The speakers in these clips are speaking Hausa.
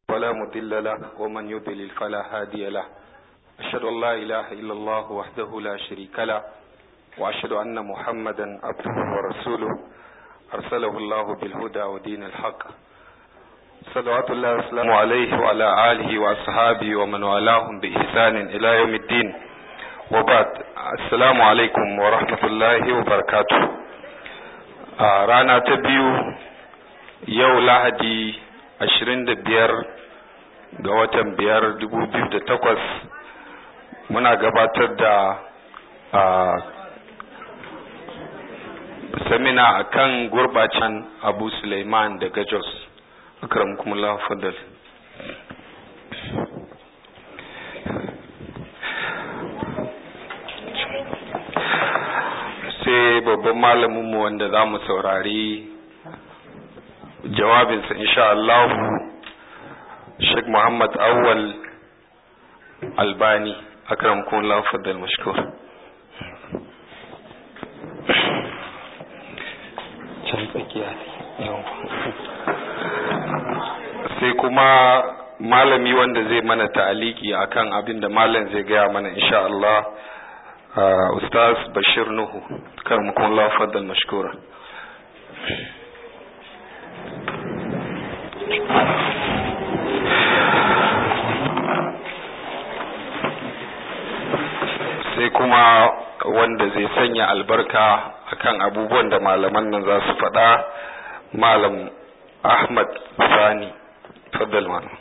ولا مضل له ومن يضلل فلا هادي له أشهد أن لا إله إلا الله وحده لا شريك له وأشهد أن محمدا عبده ورسوله أرسله الله بالهدى ودين الحق صلوات الله وسلامه عليه وعلى آله وأصحابه ومن والاهم بإحسان إلى يوم الدين وبعد السلام عليكم ورحمة الله وبركاته رانا تبيو yau lahadi ashirin da biyar ga watan biyar dubu biyu da takwas muna gabatar da samina a kan gurbacin abu suleiman daga jos akramukumullah fadal sai babban malaminmu wanda za mu saurari jawabinsa insha Allah Sheikh Muhammad Awwal Albani akramkum Allah faddal mashkur can tsakiya sai kuma malami wanda zai mana ta'aliki akan abin da malam zai gaya mana insha Allah Ustaz Bashir Nuhu karmukum Allah faddal mashkura sai kuma wanda zai sanya albarka akan abubuwan da malaman nan za su faɗa malam ahmad sani faddal malam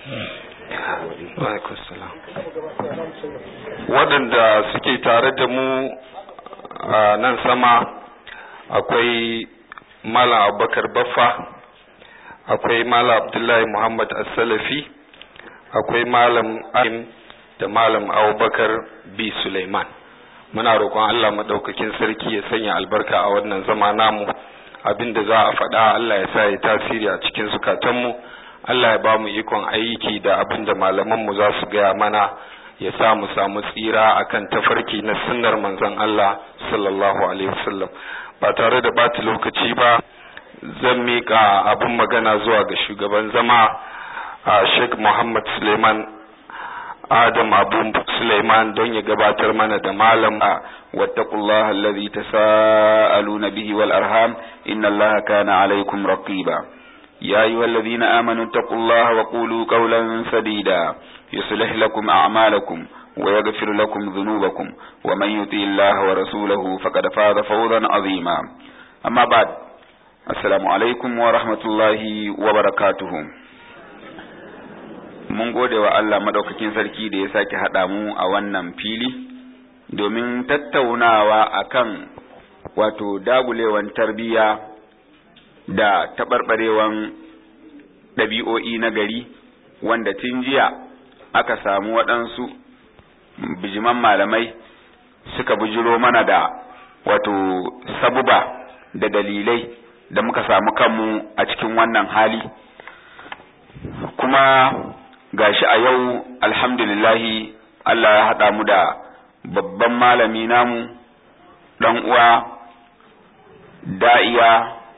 waɗanda suke tare da mu a nan sama akwai malam abubakar baffa akwai malam abdullahi muhammad as-salafi akwai malam ahim da malam abubakar b suleiman muna roƙon allah maɗaukakin sarki ya sanya albarka a wannan zama namu abinda za a faɗa allah ya sa ya tasiri a cikin zukatanmu allah ya ba mu ikon aiki da abinda malamanmu za su gaya mana ya sa mu samu tsira akan tafarki na sunnar manzon allah sallallahu alaihi wasallam ba tare da bata lokaci ba zan miƙa abin magana zuwa ga shugaban zama a sheikh muhammad suleiman adam abu suleiman don ya gabatar mana da malam a wattaqullah alladhi tasaaluna bihi wal arham inna allaha kana alaykum raqiba ya ayyuhalladhina amanu taqullaha wa qulu qawlan sadida yuslih lakum a'malakum ويغفر لكم ذنوبكم ومن يطع الله ورسوله فقد فاز فوزا عظيما أما بعد Assalamu alaikum wa rahmatullahi wa barakatuhu. Mun gode wa Allah maɗaukakin sarki da ya sake haɗa mu a wannan fili domin tattaunawa akan wato dagulewan tarbiyya da taɓarɓarewan ɗabi'o'i na gari wanda tun jiya aka samu waɗansu bijiman malamai suka bujiro mana da wato sabuba da dalilai da muka samu kanmu a cikin wannan hali kuma gashi a yau alhamdulillahi Allah ya haɗa mu da babban malami namu ɗan uwa da'iya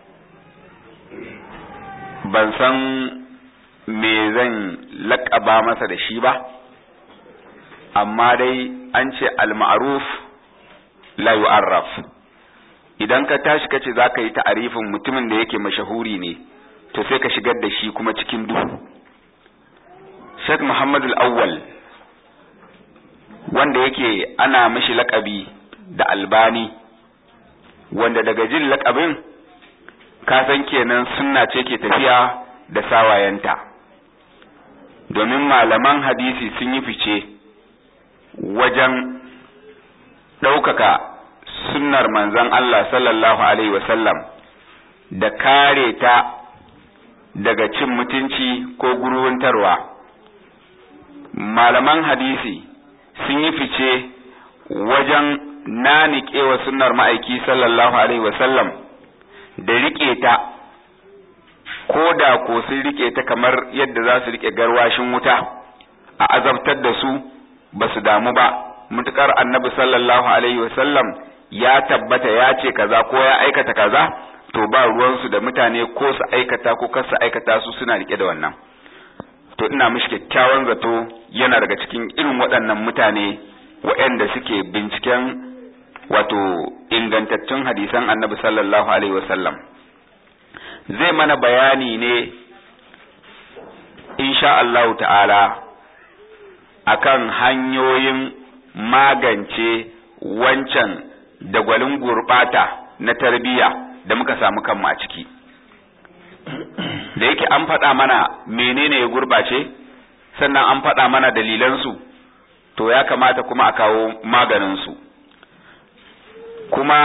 ban san me zan laƙaba masa da shi ba amma dai an ce al-ma'ruf la yu'arraf idan ka tashi kace za ka yi ta'arifin mutumin da yake mashahuri ne to sai ka shigar da shi kuma cikin duhu Sheikh Muhammad al-Awwal wanda yake ana mishi laƙabi da albani wanda daga jin laƙabin ka san kenan sunna ce ke tafiya da sawayenta domin malaman hadisi sun yi fice wajen ɗaukaka sunnar manzon Allah sallallahu Alaihi wasallam da kare ta daga cin mutunci ko guruntarwa. Malaman hadisi sun yi fice wajen naniƙewa sunnar ma'aiki sallallahu Alaihi wasallam da riƙe ta, ko da ko sun riƙe ta kamar yadda za su riƙe garwashin wuta a azabtar da su ba su damu ba, mutukar annabi sallallahu Alaihi wasallam ya tabbata ya ce kaza ko ya aikata kaza to ba ruwansu da mutane ko su aikata ko kar su aikata su suna rike da wannan to ina mishi kyakkyawan zato yana daga cikin irin waɗannan mutane waɗanda suke binciken wato ingantattun hadisan annabi sallallahu alaihi wasallam zai mana bayani ne insha Allah ta'ala akan hanyoyin magance wancan dagwalin gurbata na tarbiyya da muka samu kanmu a ciki da yake an faɗa mana menene ya gurbace sannan an faɗa mana dalilansu to ya kamata kuma a kawo maganinsu kuma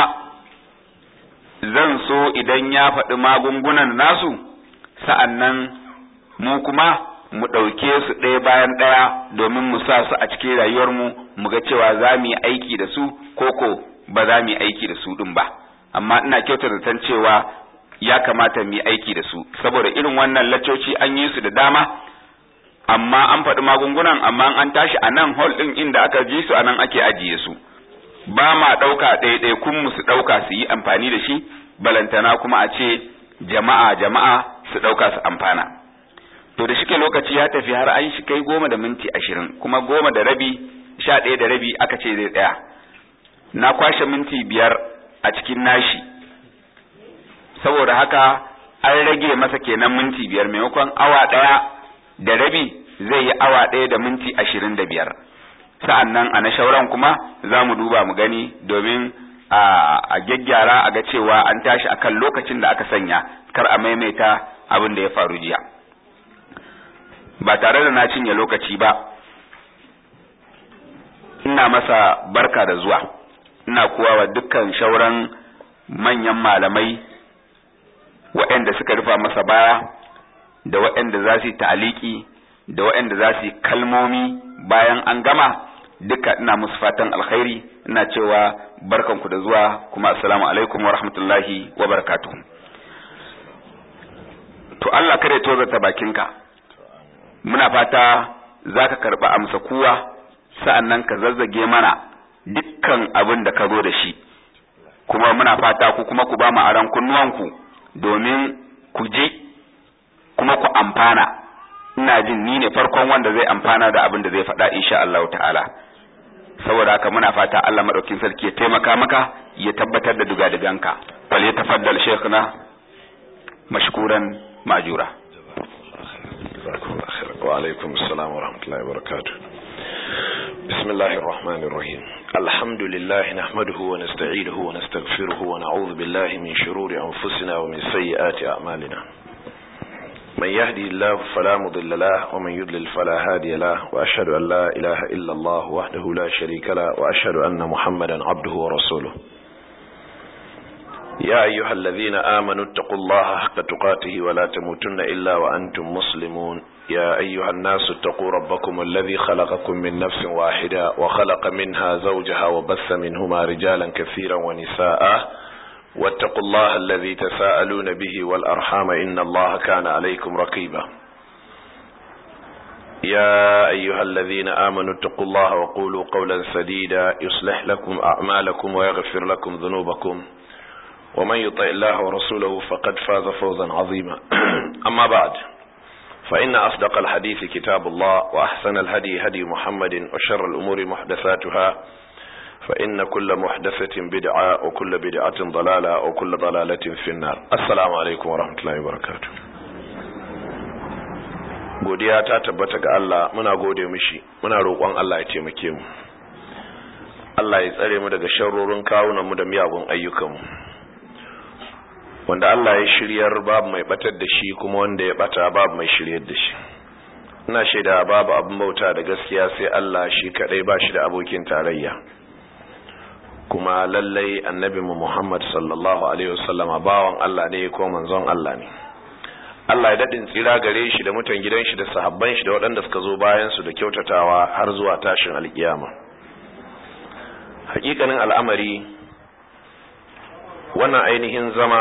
zan so idan ya faɗi magungunan nasu sa'annan mu kuma mu ɗauke su ɗaya bayan ɗaya domin mu sa su a cikin rayuwarmu mu ga cewa za mu yi aiki da su koko ba za mu yi aiki da su ɗin ba amma ina kyautar zaton cewa ya kamata mu yi aiki da su saboda irin wannan laccoci an yi su da dama amma an faɗi magungunan amma an tashi a nan hall ɗin inda aka ji su a nan ake ajiye su ba ma ɗauka ɗaiɗai kun mu su ɗauka su yi amfani da shi balantana kuma a ce jama'a jama'a su ɗauka su amfana to da shike lokaci ya tafi har an shi kai goma da minti ashirin kuma goma da rabi sha ɗaya da rabi aka ce zai tsaya na kwashe minti biyar a cikin nashi saboda haka an rage masa kenan minti biyar maimakon awa ɗaya da rabi zai yi awa ɗaya da minti ashirin da biyar sa'an nan a na shauran kuma za mu duba mu gani domin a gyaggyara a ga cewa an tashi akan lokacin da aka sanya kar a maimaita abin da ya faru jiya ba tare da na cinye lokaci ba ina masa barka da zuwa ina kuwa wa dukkan shauran manyan malamai waɗanda suka rufa masa baya da waɗanda za su yi ta'aliki da waɗanda za su yi kalmomi bayan an gama duka ina musu fatan alkhairi ina cewa barkanku da zuwa kuma assalamu alaikum wa rahmatullahi wa barakatuh to Allah kare tozarta bakinka muna fata za ka karɓi amsa kuwa sa'an nan ka zazzage mana dukkan abin da ka zo da shi kuma muna fata ku kuma ku ba mu aran kunnuwanku domin ku ji kuma ku amfana ina jin ni ne farkon wanda zai amfana da abin da zai faɗa insha Allah ta'ala saboda haka muna fata Allah madaukin sarki ya taimaka maka ya tabbatar da duga-duganka fal ya tafaddal shaykhuna mashkuran majura وعليكم السلام ورحمة الله وبركاته بسم الله الرحمن الرحيم الحمد لله نحمده ونستعيده ونستغفره ونعوذ بالله من شرور أنفسنا ومن سيئات أعمالنا من يهدي الله فلا مضل له ومن يضلل فلا هادي له وأشهد أن لا إله إلا الله وحده لا شريك له وأشهد أن محمدا عبده ورسوله يا أيها الذين آمنوا اتقوا الله حق تقاته ولا تموتن إلا وأنتم مسلمون يا أيها الناس اتقوا ربكم الذي خلقكم من نفس واحدة وخلق منها زوجها وبث منهما رجالا كثيرا ونساء واتقوا الله الذي تساءلون به والأرحام إن الله كان عليكم رقيبا يا أيها الذين آمنوا اتقوا الله وقولوا قولا سديدا يصلح لكم أعمالكم ويغفر لكم ذنوبكم ومن يطع الله ورسوله فقد فاز فوزا عظيما أما بعد فإن أصدق الحديث كتاب الله وأحسن الهدي هدي محمد وشر الأمور محدثاتها فإن كل محدثة بدعة وكل بدعة ضلالة وكل ضلالة في النار السلام عليكم ورحمة الله وبركاته godiya ta tabbata ga Allah muna gode mishi muna roƙon Allah ya taimake mu Allah ya tsare mu daga sharrorin kawunan mu da miyagun ayyukan mu wanda Allah ya shiryar babu mai batar da shi kuma wanda ya bata babu mai shiryar da shi ina shaida babu abin bauta da gaskiya sai Allah shi kadai ba shi da abokin tarayya kuma lallai annabi mu Muhammad sallallahu alaihi wasallama bawan Allah ne ko manzon Allah ne Allah ya dadin tsira gare shi da mutan gidan shi da sahabban shi da waɗanda suka zo bayan su da kyautatawa har zuwa tashin alkiyama hakikanin al'amari wannan ainihin zama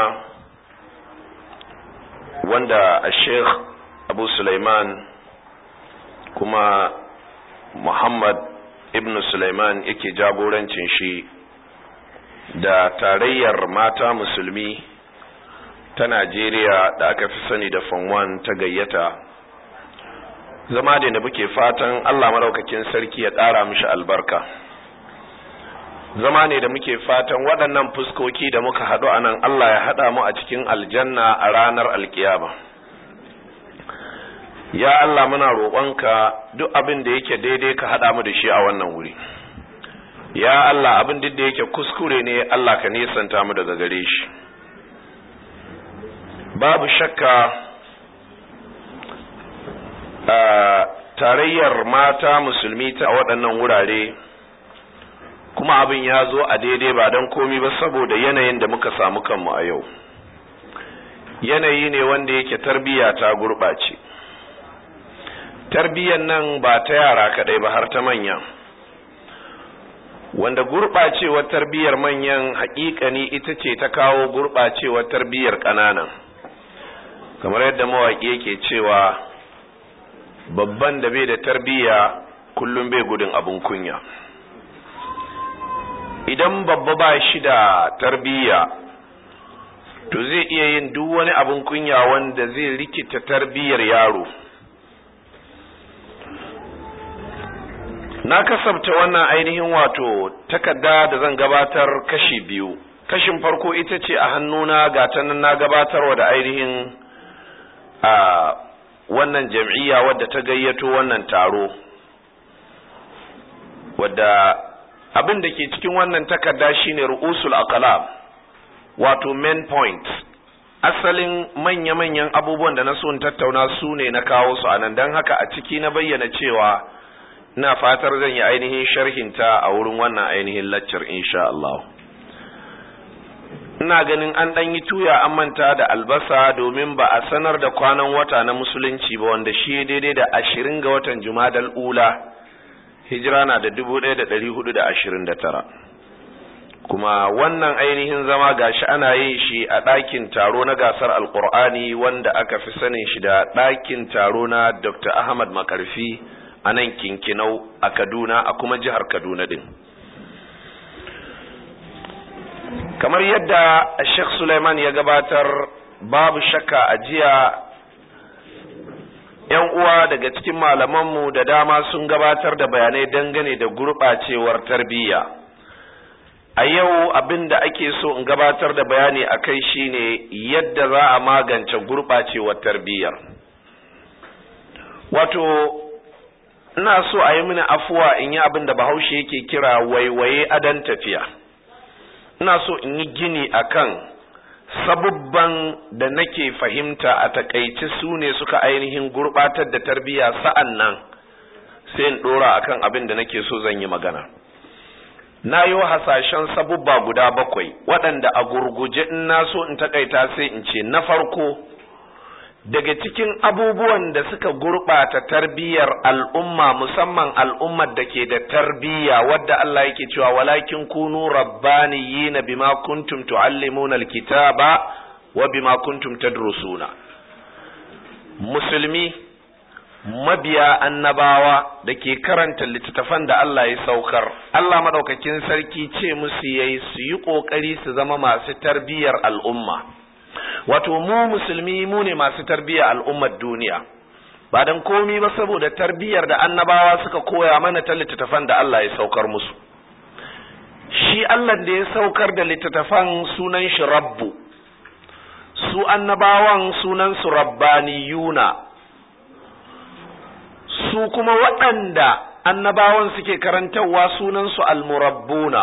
wanda a sheikh abu Sulaiman kuma muhammad ibn Sulaiman yake jagorancin shi da tarayyar mata musulmi ta najeriya da aka fi sani da fanwan ta gayyata zama da da muke fatan Allah madaukakin sarki ya ƙara mishi albarka zama ne da muke fatan waɗannan fuskoki da muka haɗu a nan Allah ya haɗa mu a cikin aljanna a ranar alkiyama ya Allah muna roƙonka duk abin da yake daidai ka haɗa mu da shi a wannan wuri ya Allah abin da yake kuskure ne Allah ka nesanta mu daga gare shi babu shakka tarayyar mata musulmi ta waɗannan wurare kuma abin ya zo a daidai ba don komi ba saboda yanayin da muka samu kanmu a yau yanayi ne wanda yake tarbiyya ta gurɓace tarbiyyar nan ba ta yara kaɗai ba har ta manya wanda gurɓacewar tarbiyyar manyan haƙiƙani ita ce ta kawo gurɓacewar tarbiyyar ƙananan kamar yadda mawaƙi yake cewa babban da bai da tarbiyya kullum bai gudun abin kunya idan babba ba shi da tarbiyya to zai iya yin duk wani abin kunya wanda zai rikita tarbiyyar yaro na kasabta wannan ainihin wato takarda da zan gabatar kashi biyu kashin farko ita ce a hannuna ga ta nan na gabatarwa da ainihin a wannan jam'iyya wadda ta gayyato wannan taro wadda abin da ke cikin wannan takarda shine ru'usul aqlab wato main point asalin manya-manyan abubuwan da na so in tattauna su ne na kawo su anan don haka a ciki na bayyana cewa ina fatar zan yi ainihin sharhinta a wurin wannan ainihin laccar insha Allah ina ganin an ɗan yi tuya an manta da albasa domin ba a sanar da kwanan wata na musulunci ba wanda shi daidai da ashirin ga watan jumadal ula hijira na da dubu ɗaya da ɗari hudu da ashirin da tara kuma wannan ainihin zama gashi ana yin shi a ɗakin taro na gasar alkur'ani wanda aka fi sanin shi da ɗakin taro na dr ahmad makarfi a nan kinkinau a kaduna a kuma jihar kaduna din kamar yadda sheikh suleiman ya gabatar babu shakka a jiya yan uwa daga cikin malamanmu da dama sun gabatar da bayanai dangane da gurɓacewar tarbiyya a yau abin da ake so in gabatar da bayani a kai shine yadda za a magance gurɓacewar tarbiyyar wato ina so a yi mini afuwa in yi abin da bahaushe yake kira waiwaye adan tafiya ina so in yi gini akan sabubban da nake fahimta a takaici su ne suka ainihin gurbatar da tarbiyya sa'an nan sai in dora akan abin da nake so zan yi magana na yi hasashen sabubba guda bakwai waɗanda a gurguje in na so in takaita sai in ce na farko daga cikin abubuwan da suka gurɓata tarbiyyar al'umma musamman al'ummar da ke da tarbiyya wadda Allah yake cewa walakin kunu rabbaniyina bima kuntum tuallimuna alkitaba wa bima kuntum tadrusuna musulmi mabiya annabawa da ke karanta littattafan da Allah ya saukar Allah madaukakin sarki ce musu yayi su yi kokari su zama masu tarbiyyar al'umma wato mu musulmi mu ne masu tarbiyyar al'ummar duniya ba dan komi ba saboda tarbiyyar da annabawa suka koya mana ta littattafan da Allah ya saukar musu shi Allah da ya saukar da littattafan sunan shi rabbu su annabawan sunan su rabbaniyuna su kuma waɗanda annabawan suke karantarwa sunan su almurabbuna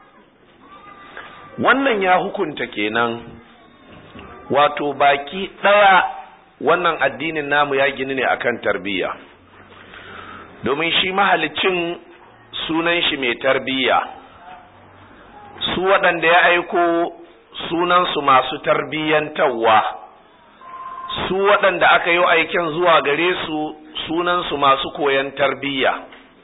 wannan ya hukunta kenan wato baki ɗaya wannan addinin namu ya gini ne akan tarbiyya domin shi mahalicin sunan shi mai tarbiyya su waɗanda ya aiko sunansu masu tarbiyyantarwa su waɗanda aka yi aiken zuwa gare su sunansu masu koyan tarbiyya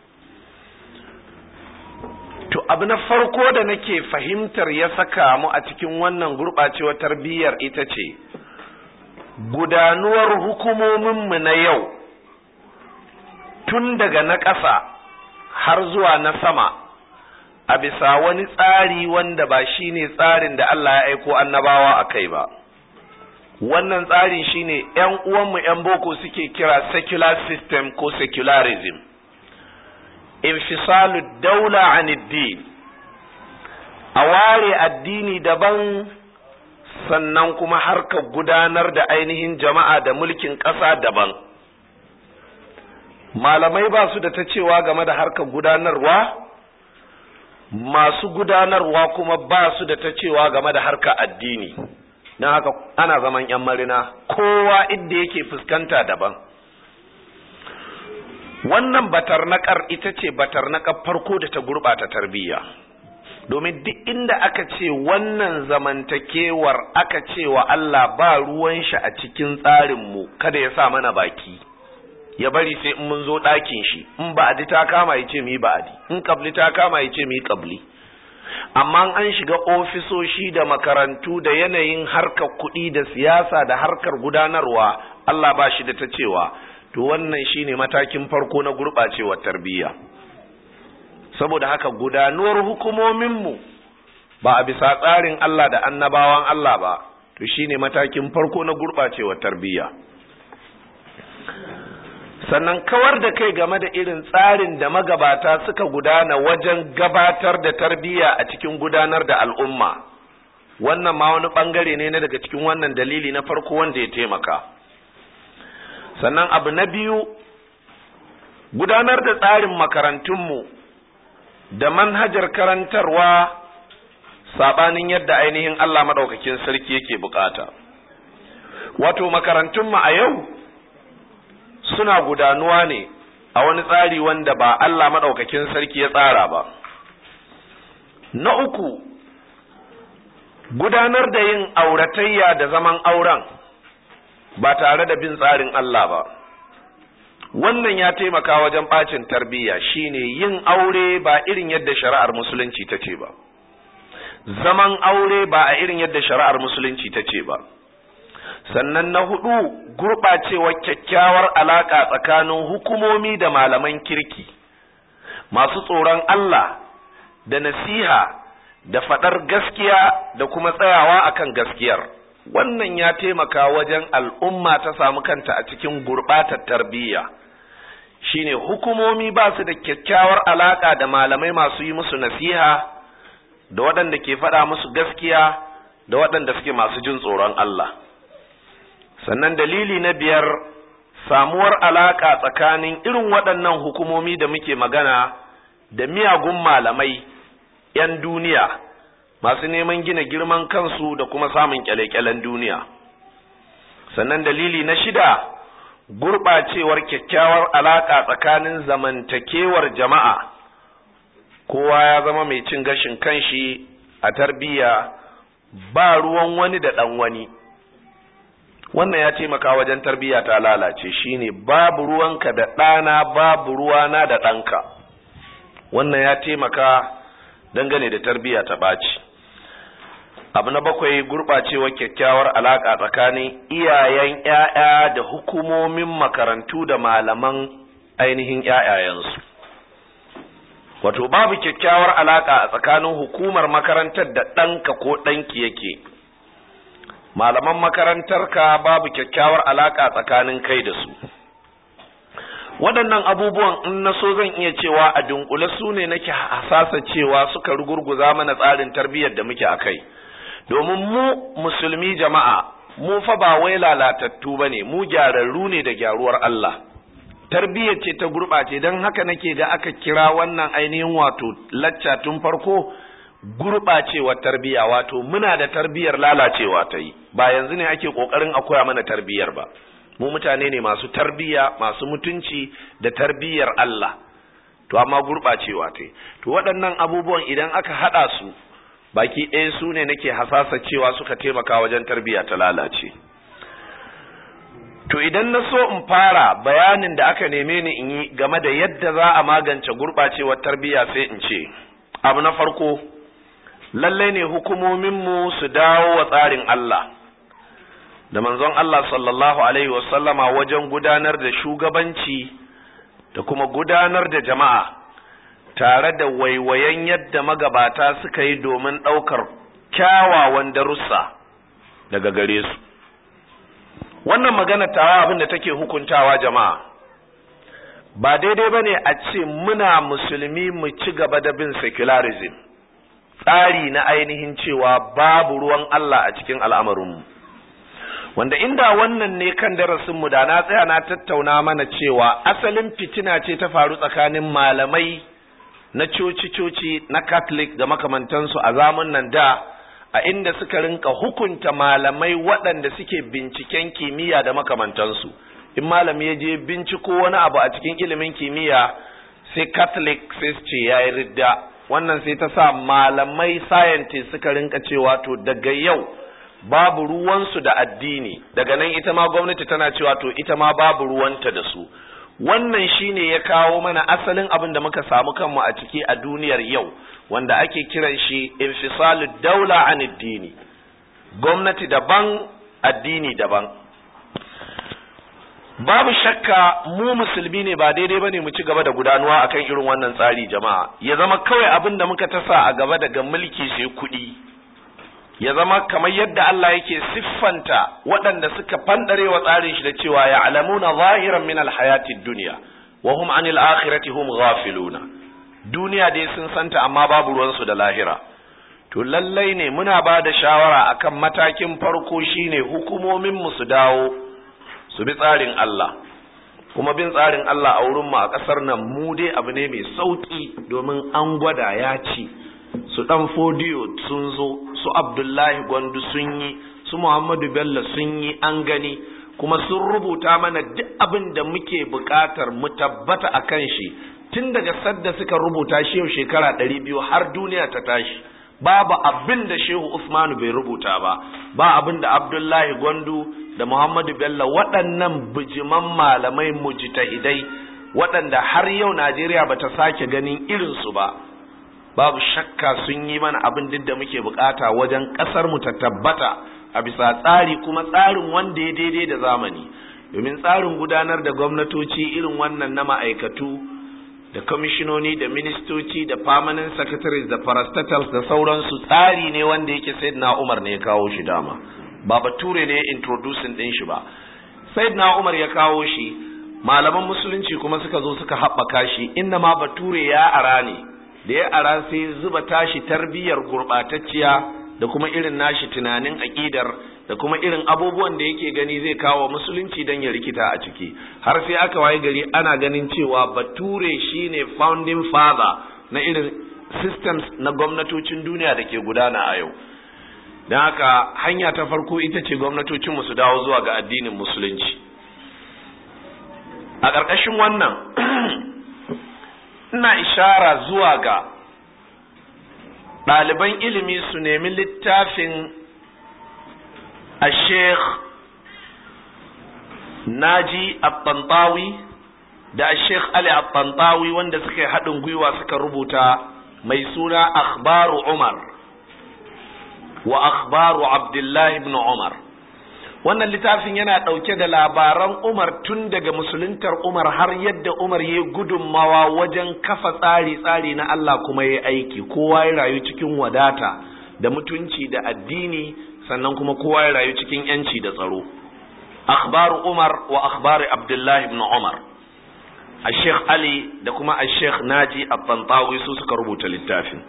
to abu na farko da nake fahimtar ya saka mu a cikin wannan gurɓacewar tarbiyyar ita ce gudanuwar hukumominmu na yau tun daga na ƙasa har zuwa na sama a bisa wani tsari wanda ba shi ne tsarin da Allah ya aiko annabawa a kai ba wannan tsarin shine ‘yan uwanmu ‘yan boko suke kira secular system ko secularism infisalu daula aniddin a ware addini daban sannan kuma harkar gudanar da ainihin jama'a da mulkin ƙasa daban malamai ba su da ta cewa game da harkar gudanarwa masu gudanarwa kuma ba su da ta cewa game da harkar addini don haka ana zaman yan marina kowa inda yake fuskanta daban wannan batarnakar ita ce batarnakar farko da ta gurɓata tarbiyya domin duk inda aka ce wannan zamantakewar aka ce wa Allah ba ruwan shi a cikin tsarinmu kada ya sa mana baki ya bari sai in mun zo ɗakin shi in ba'adi ta kama ya ce mu yi ba'adi in kabli ta kama ya ce mu yi kabli amma an shiga ofisoshi da makarantu da yanayin harkar kuɗi da siyasa da harkar gudanarwa Allah ba shi da ta cewa to wannan shine matakin farko na gurɓacewar tarbiyya saboda haka gudanuwar hukumominmu ba a bisa tsarin Allah da annabawan Allah ba to shine matakin farko na gurɓacewar tarbiyya sannan kawar da kai game da irin tsarin da magabata suka gudana wajen gabatar da tarbiyya a cikin gudanar da al'umma wannan ma wani bangare ne na daga cikin wannan dalili na farko wanda ya taimaka sannan abu na biyu gudanar da tsarin makarantunmu da manhajar karantarwa sabanin yadda ainihin Allah maɗaukakin sarki yake bukata wato makarantunmu a yau suna gudanuwa ne a wani tsari wanda ba Allah maɗaukakin sarki ya tsara ba. Na uku, gudanar da yin auratayya da zaman auren ba tare da bin tsarin Allah ba. Wannan ya taimaka wajen ɓacin tarbiyya shine yin aure ba irin yadda shari'ar musulunci ta ce ba. Zaman aure ba a irin yadda shari'ar musulunci ta ce ba. sannan na hudu gurɓacewar kyakkyawar alaƙa tsakanin hukumomi da malaman kirki masu tsoron Allah da nasiha da faɗar gaskiya da kuma tsayawa akan gaskiyar wannan ya taimaka wajen al'umma ta samu kanta a cikin gurɓatar tarbiyya shine hukumomi ba su da kyakkyawar alaƙa da malamai masu yi musu nasiha da waɗanda ke faɗa musu gaskiya da waɗanda suke masu jin tsoron Allah sannan dalili na biyar samuwar alaka tsakanin irin waɗannan hukumomi da muke magana da miyagun malamai 'yan duniya masu neman gina girman kansu da kuma samun kyale-kyalen duniya sannan dalili na shida gurɓacewar kyakkyawar alaka tsakanin zamantakewar jama'a kowa ya zama mai cin gashin kanshi a tarbiyya ba ruwan wani da ɗan wani wannan ya taimaka wajen tarbiyya ta lalace shine babu ruwanka da ɗana babu ruwana da ɗanka wannan ya taimaka dangane da tarbiyya ta ɓaci abu na bakwai gurɓacewar kyakkyawar alaƙa tsakanin iyayen ‘ya'ya da hukumomin makarantu da malaman ainihin ‘ya'yayensu wato babu kyakkyawar alaƙa a tsakanin hukumar makarantar da ɗanka ko ɗanki yake malaman makarantarka babu kyakkyawar alaka tsakanin kai da su waɗannan abubuwan in na so zan iya cewa a dunkule su ne nake hasasa cewa suka rugurguza mana tsarin tarbiyyar da muke a kai domin mu musulmi jama'a mu fa ba wai lalatattu ba ne mu gyararru ne da gyaruwar Allah tarbiyyar ce ta gurɓace don haka nake ga aka kira wannan ainihin wato lacca tun farko gurɓacewar tarbiyya wato muna da tarbiyyar lalacewa ta yi ba yanzu ne ake ƙoƙarin a koya mana tarbiyyar ba mu mutane ne masu tarbiyya masu mutunci da tarbiyyar Allah to amma gurɓacewa ta yi to waɗannan abubuwan idan aka haɗa su baki ɗaya su ne nake hasasa cewa suka taimaka wajen tarbiyya ta lalace to idan na so in fara bayanin da aka neme ni in yi game da yadda za a magance gurɓacewar tarbiyya sai in ce abu na farko lalle ne hukumominmu su dawo wa tsarin Allah da manzon Allah sallallahu alaihi wasallama wajen gudanar da shugabanci da kuma gudanar da jama'a tare da waiwayen yadda magabata suka yi domin ɗaukar kyawawan darussa daga gare su wannan magana tawa abin da take hukuntawa jama'a ba daidai ba ne a ce muna musulmi mu ci gaba da bin secularism tsari na ainihin cewa babu ruwan Allah a cikin al'amarinmu wanda inda wannan ne kan darasinmu da na tsaya na tattauna mana cewa asalin fitina ce ta faru tsakanin malamai na coci-coci na catholic da makamantansu a zamun nan da a inda suka rinka hukunta malamai waɗanda suke binciken kimiyya da makamantansu in malami ya je binciko wani abu a cikin ilimin kimiyya sai catholic sai su ce ya yi ridda wannan sai ta sa malamai scientist suka rinka cewa to daga yau babu ruwansu da addini daga nan ita ma gwamnati tana cewa to ita ma babu ruwanta da su wannan shine ya kawo mana asalin abin da muka samu kanmu a ciki a duniyar yau wanda ake kiran shi infisalu daula an addini gwamnati daban addini daban babu shakka mu musulmi ne ba daidai bane mu ci gaba da gudanuwa akan irin wannan tsari jama'a ya zama kawai abin da muka tasa a gaba daga mulki sai kuɗi ya zama kamar yadda Allah yake siffanta waɗanda suka fandare wa tsarin shi da cewa ya alamuna zahiran min alhayati dunya wa hum anil akhirati hum ghafiluna duniya dai sun santa amma babu ruwansu da lahira to lallai ne muna ba da shawara akan matakin farko shine hukumomin mu su dawo su bi tsarin Allah kuma bin tsarin Allah a wurin mu a ƙasar nan mu dai abu ne mai sauki domin an gwada ya ci su dan fodiyo sun zo su abdullahi gwandu sun yi su muhammadu bello sun yi an gani kuma sun rubuta mana duk abin da muke buƙatar mu tabbata a kan shi tun daga sadda suka rubuta shi yau shekara ɗari biyu har duniya ta tashi babu abin da shehu usmanu bai rubuta ba ba abin da abdullahi gwandu da muhammadu bello waɗannan bijiman malamai mujtahidai waɗanda har yau najeriya ba ta sake ganin irinsu ba babu shakka sun yi mana abin duk da muke bukata wajen kasar mu ta tabbata a bisa tsari kuma tsarin wanda ya daidai da zamani domin tsarin gudanar da gwamnatoci irin wannan na ma'aikatu da kwamishinoni da ministoci da permanent secretaries da parastatals da sauransu tsari ne wanda yake sayyidina umar ne ya kawo shi dama ba bature ne introducing din shi ba sayyidina umar ya kawo shi malaman musulunci kuma suka zo suka haɓaka shi inna ma bature ya ara ne da ya ara sai zuba tashi tarbiyyar gurɓatacciya da kuma irin nashi tunanin aƙidar da kuma irin abubuwan da yake gani zai kawo musulunci don ya rikita a ciki har sai aka waye gari ana ganin cewa bature shine founding father na irin systems na gwamnatocin duniya da ke gudana a yau don haka hanya ta farko ita ce gwamnatocinmu su dawo zuwa ga addinin musulunci a ƙarƙashin wannan ina ishara zuwa ga ɗaliban ilimi su nemi littafin a sheikh naji abbantawi da a sheikh ali abbantawi wanda suka yi haɗin gwiwa suka rubuta mai suna akhbaru umar wa akhbaru abdullahi ibn umar wannan littafin yana ɗauke da labaran Umar tun daga musuluntar Umar har yadda Umar ya gudunmawa wajen kafa tsari-tsari na Allah kuma ya aiki kowa ya rayu cikin wadata da mutunci da addini sannan kuma kowa ya rayu cikin yanci da tsaro akhbaru Umar wa akhbari Abdullahi ibn Umar a Sheikh Ali da kuma a Sheikh Naji Abbantawi su suka rubuta littafin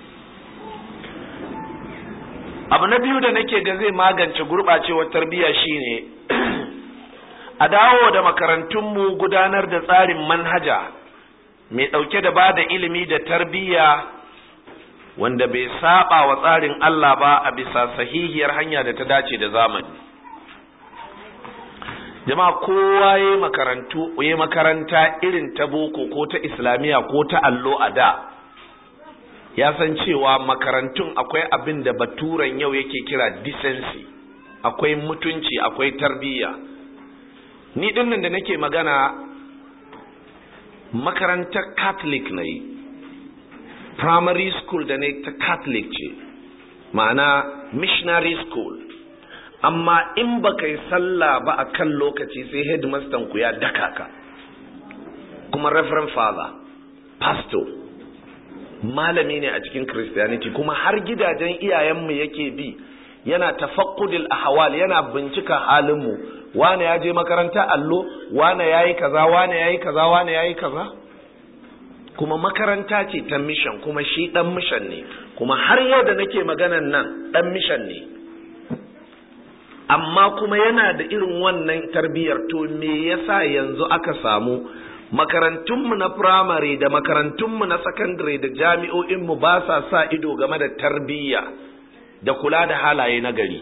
abu na biyu da nake ga zai magance gurɓacewar tarbiyya shine a dawo da makarantunmu gudanar da tsarin manhaja mai ɗauke da ba da ilimi da tarbiyya wanda bai saba wa tsarin Allah ba a bisa sahihiyar hanya da ta dace da zamani jama'a kowa ya makarantu ya makaranta irin ta boko ko ta islamiyya ko ta allo a da ya san cewa makarantun akwai abin da baturan yau yake kira decency akwai mutunci akwai tarbiyya ni dinnan da nake magana makarantar catholic na yi primary school da ne ta catholic ce ma'ana missionary school amma in baka yi sallah ba a kan lokaci sai headmaster ku ya daka ka kuma reverend father pastor malami ne a cikin christianity kuma har gidajen iyayenmu yake bi yana tafakkudil ahwal yana bincika halinmu wane ya je makaranta allo wane yayi kaza wane yayi kaza wane yayi kaza kuma makaranta ce ta mission kuma shi dan mission ne kuma har yau da nake maganan nan dan mission ne amma kuma yana da irin wannan tarbiyyar to me yasa yanzu aka samu makarantunmu na firamare da makarantunmu na sakandare da jami'o'inmu ba sa sa ido game da tarbiyya da kula da halaye na gari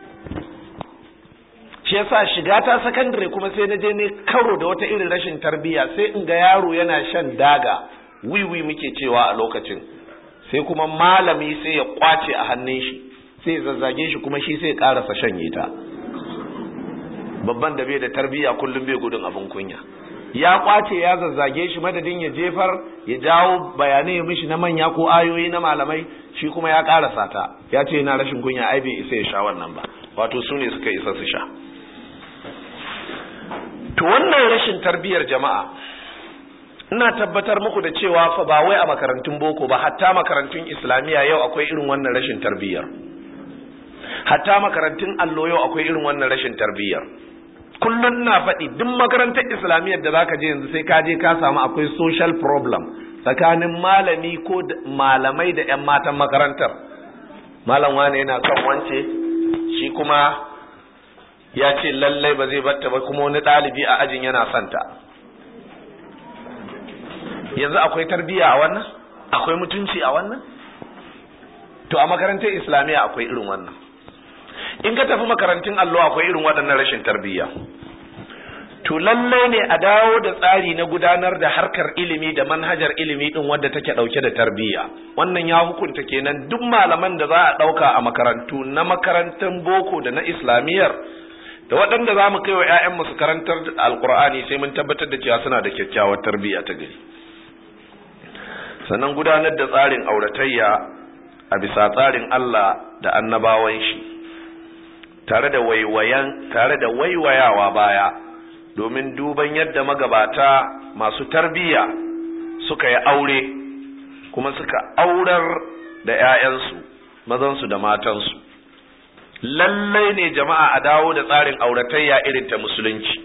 shi yasa shiga ta sakandare kuma sai na je ne karo da wata irin rashin tarbiyya sai in ga yaro yana shan daga wiwi muke cewa a lokacin sai kuma malami sai ya kwace a hannun shi sai zazzage shi kuma shi sai ya karasa shanye ta babban da bai da tarbiyya kullum bai gudun abin kunya ya kwace ya zazzage shi madadin ya jefar ya jawo bayanai mishi na manya ko ayoyi na malamai shi kuma ya karasa ta ya ce yana rashin kunya ai bai isa ya sha wannan ba wato su ne suka isa su sha to wannan rashin tarbiyyar jama'a ina tabbatar muku da cewa fa ba wai a makarantun boko ba hatta makarantun islamiyya yau akwai irin wannan rashin tarbiyyar hatta makarantun allo yau akwai irin wannan rashin tarbiyyar kullum ina faɗi duk makarantar islamiyyar da zaka je yanzu sai ka je ka samu akwai social problem tsakanin malami ko malamai da 'yan matan makarantar malam wane yana son wance shi kuma ya ce lallai ba zai batta ba kuma wani ɗalibi a ajin yana santa yanzu akwai tarbiyya a wannan akwai mutunci a wannan to a makarantar islamiyya akwai irin wannan in ka tafi makarantun allo akwai irin waɗannan rashin tarbiyya to lallai ne a dawo da tsari na gudanar da harkar ilimi da manhajar ilimi din wadda take ɗauke da tarbiyya wannan ya hukunta kenan duk malaman da za a ɗauka a makarantu na makarantar boko da na islamiyyar da waɗanda za mu kai wa 'ya'yanmu su karantar alkur'ani sai mun tabbatar da cewa suna da kyakkyawar tarbiyya ta gari sannan gudanar da tsarin auratayya a bisa tsarin Allah da annabawan shi tare da waiwayan tare da waiwayawa baya domin duban yadda magabata masu tarbiyya suka yi aure kuma suka aurar da 'ya'yansu mazansu da matansu lallai ne jama'a a dawo da tsarin auratayya irin ta musulunci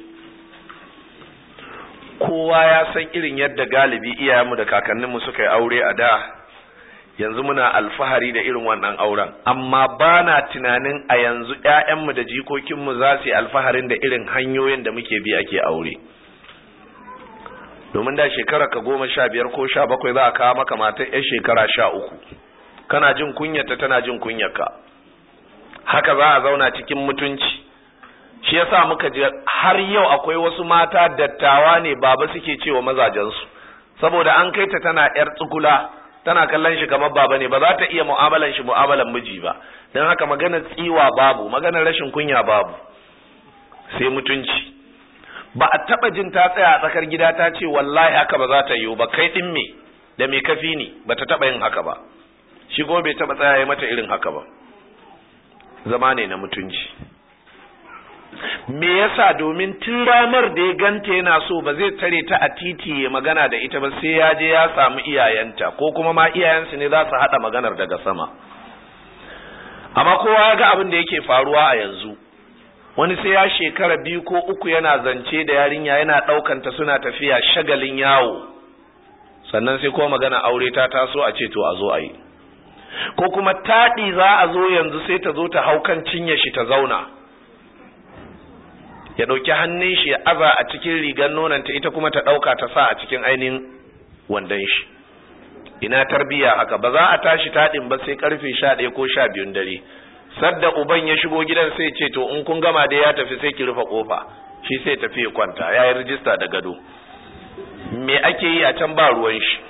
kowa ya san irin yadda galibi iyayenmu da kakanninmu suka yi aure a da yanzu muna alfahari da irin wannan auren amma ba na tunanin a yanzu ‘ya'yanmu da jikokinmu za su yi alfaharin da irin hanyoyin da muke bi ake aure domin da shekara ka goma sha biyar ko sha bakwai za a kawo maka matar ‘yan shekara sha uku kana jin kunyata tana jin kunyarka haka za a zauna cikin mutunci shi yasa muka je har yau akwai wasu mata dattawa ne baba suke cewa mazajensu saboda an kai ta tana ‘yar tsukula tana kallon shi kamar baba ne ba za ta iya mu'amalan shi mu'amalan miji ba don haka maganar tsiwa babu maganar rashin kunya babu sai mutunci ba a taba jin ta tsaya a tsakar gida ta ce wallahi haka ba za ta yiwu ba kai din me da me kafi ni ba ta taba yin haka ba shi kuma bai taba tsaya mata irin haka ba zama ne na mutunci me yasa domin tun ranar da ya ganta yana so ba zai tare ta a titi ya magana da ita ba sai ya je ya samu iyayenta ko kuma ma iyayensu ne za su haɗa maganar daga sama amma kowa ya ga abin da yake faruwa a yanzu wani sai ya shekara biyu ko uku yana zance da yarinya yana ɗaukanta suna tafiya shagalin yawo sannan sai kuma magana aure ta taso a ce to a zo a yi ko kuma taɗi za a zo yanzu sai ta zo ta hau kan cinye shi ta zauna ya ɗauki hannun shi ya aza a cikin rigar nonanta ita kuma ta ɗauka ta sa a cikin ainihin wandon shi ina tarbiya haka ba za a tashi taɗin ba sai karfe sha ɗaya ko sha biyun dare sadda uban ya shigo gidan sai ce to in kun gama da ya tafi sai ki rufe kofa shi sai tafi ya kwanta ya yi rijista da gado me ake yi a can ba ruwan shi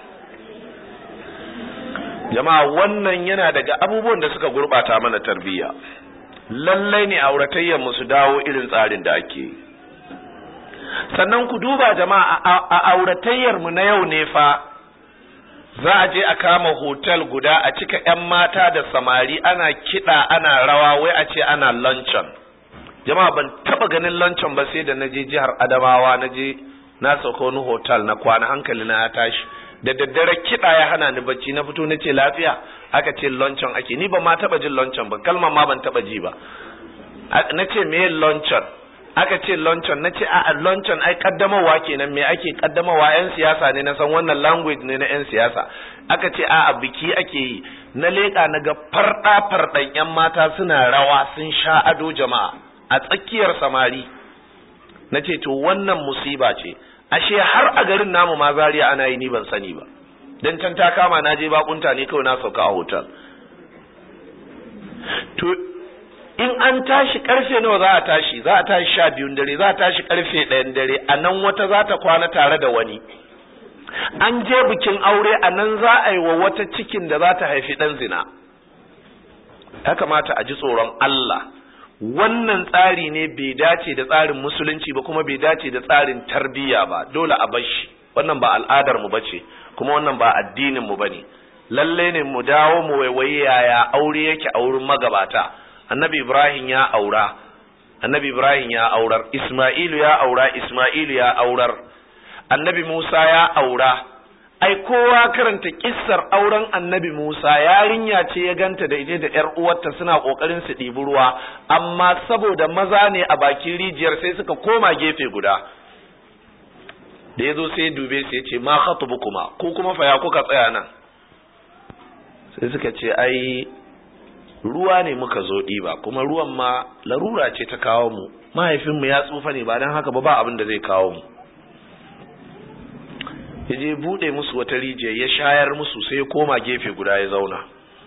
jama'a wannan yana daga abubuwan da suka gurɓata mana tarbiyya lallai ne auratayyar mu su dawo irin tsarin da ake yi sannan ku duba jama'a a auratayyar mu na yau ne fa za a je a kama hotel guda a cika 'yan mata da samari ana kiɗa ana rawa wai a ce ana luncheon jama'a ban taba ganin luncheon ba sai da na je jihar adamawa na je na sauka wani hotel na kwana hankali na ya tashi da daddare kiɗa ya hana ni bacci na fito na ce lafiya aka ce luncheon ake ni ba ma taba jin luncheon ba kalmar ma ban taba ji ba na ce me luncheon aka ce luncheon na ce a luncheon ai kaddamarwa kenan me ake kaddamarwa yan siyasa ne na san wannan language ne na yan siyasa aka ce a biki ake yi na leƙa na ga farɗa farɗan yan mata suna rawa sun sha ado jama'a a tsakiyar samari na ce to wannan musiba ce ashe har a garin namu ma zariya ana yi ni ban sani ba dan can ta kama na je bakunta ne kawai na sauka a hotel to in an tashi karfe nawa za a tashi za a tashi sha biyun dare za a tashi karfe ɗayan dare a nan wata za ta kwana tare da wani an je bikin aure a nan za a yi wa wata cikin da za ta haifi ɗan zina ya kamata a ji tsoron Allah wannan tsari ne bai dace da tsarin musulunci ba kuma bai dace da tsarin tarbiyya ba dole a bar shi wannan ba al'adar mu bace kuma wannan ba addinin mu bane lalle ne mu dawo mu waiwaye yaya aure yake a wurin magabata annabi ibrahim ya aura annabi ibrahim ya aurar isma'ilu ya aura isma'ilu ya aurar annabi musa ya aura ai kowa karanta kissar auren annabi musa yarinya ce ya ganta da ita da yar uwarta suna kokarin su ɗibi ruwa amma saboda maza ne a bakin rijiyar sai suka koma gefe guda da ya zo sai ya dube sai ya ce ma kuma ko kuma fa ya kuka tsaya nan sai suka ce ai ruwa ne muka zo ɗiba kuma ruwan ma larura ce ta kawo mu mahaifinmu ya tsufa ne ba don haka ba ba abin da zai kawo mu ya je buɗe musu wata rijiya ya shayar musu sai ya koma gefe guda ya zauna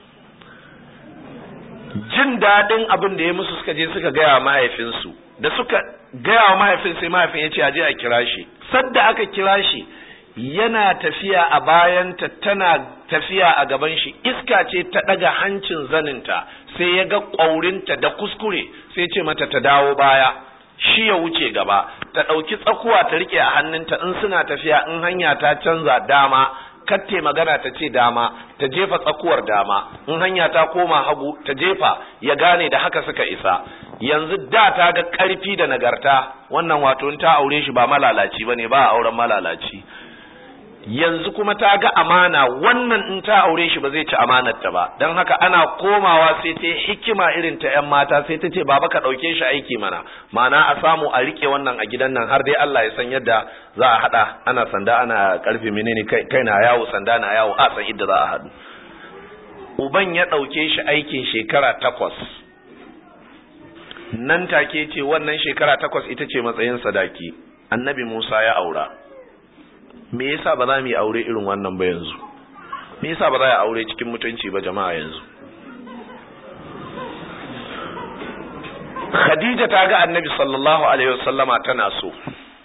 jin daɗin abin da ya musu suka je suka gaya mahaifinsu da suka gaya wa mahaifin sai mahaifin ya ce a je a kira shi sadda aka kira shi yana tafiya a bayanta tana tafiya a gaban shi iska ce ta ɗaga hancin zaninta sai ya ga ƙwaurinta da kuskure sai ce mata ta dawo baya shi ya wuce gaba ta ɗauki tsakuwa ta riƙe a hannunta in suna tafiya in hanya ta canza dama katte magana ta ce dama ta jefa tsakuwar dama in hanya ta koma hagu ta jefa ya gane da haka suka isa yanzu da ta ga ƙarfi da nagarta wannan wato in ta aure shi ba malalaci bane ba a auren malalaci yanzu kuma ta ga amana wannan in ta aure shi ba zai ci amanarta ba don haka ana komawa sai ta hikima irin ta yan mata sai ta ce baba ka ɗauke shi aiki mana mana a samu a rike wannan a gidan nan har dai Allah ya san yadda za a haɗa ana sanda ana karfe menene kai na yawo sanda na yawo a san idda za a haɗu uban ya ɗauke shi aikin shekara takwas nan take ce wannan shekara takwas ita ce matsayin sadaki annabi Musa ya aura me yasa ba za mu yi aure irin wannan ba yanzu me yasa ba za a aure cikin mutunci ba jama'a yanzu Khadija ta ga Annabi sallallahu alaihi wasallama tana so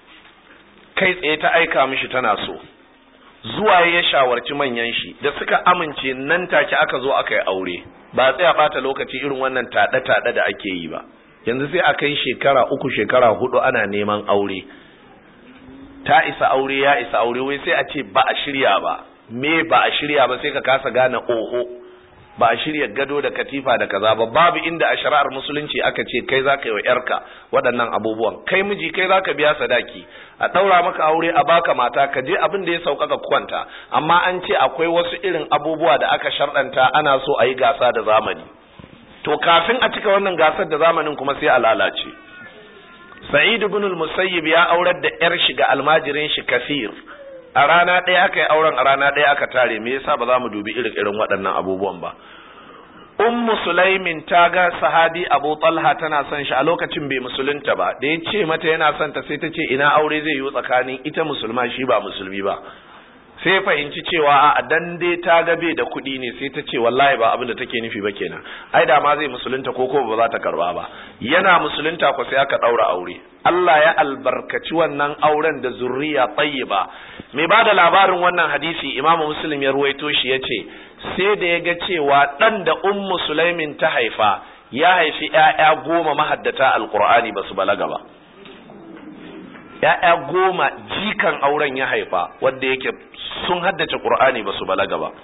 kai tsaye ta aika mishi tana so zuwa ya shawarci manyan shi da suka amince nan take aka zo aka yi aure ba tsaya bata lokaci irin wannan tada tada da ake yi ba yanzu sai a kai shekara uku shekara hudu ana neman aure ta isa aure ya isa aure wai sai a ce ba a shirya ba me ba a shirya ba sai ka kasa gane oho ba a shirya gado da katifa da kaza ba babu inda a shari'ar musulunci aka ce kai za ka yi wa yarka waɗannan abubuwan kai miji kai za ka biya sadaki a ɗaura maka aure a baka mata ka je abin da ya sauƙaƙa kwanta amma an ce akwai wasu irin abubuwa da aka sharɗanta ana so a yi gasa da zamani to kafin a cika wannan gasar da zamanin kuma sai a lalace Sa'id ibn al-Musayyib ya aurar da ‘yar shi ga almajirin shi kafir, a rana ɗaya aka yi auren a rana ɗaya aka tare, me yasa ba za mu dubi irin irin waɗannan abubuwan ba. Ummu Sulaimin ta ga sahabi Abu Talha tana son shi a lokacin bai musulunta ba, da ya ce mata yana son ta sai ta ce ina aure zai yi tsakanin ita musulma shi ba musulmi ba. sai fahimci cewa a dan dai ta ga bai da kuɗi ne sai ta ce wallahi ba abin da take nufi ba kenan ai da ma zai musulunta ko ko ba za ta karba ba yana musulunta ko sai aka daura aure Allah ya albarkaci wannan auren da zurriya tayyiba mai ba da labarin wannan hadisi imamu muslim ya ruwaito shi yace sai da ya ga cewa dan da ummu sulaimin ta haifa ya haifi ƴaƴa goma mahaddata alqur'ani basu balaga ba ‘ya'ya goma jikan auren ya haifa wanda yake sun haddace ƙur'ani ba su balaga ba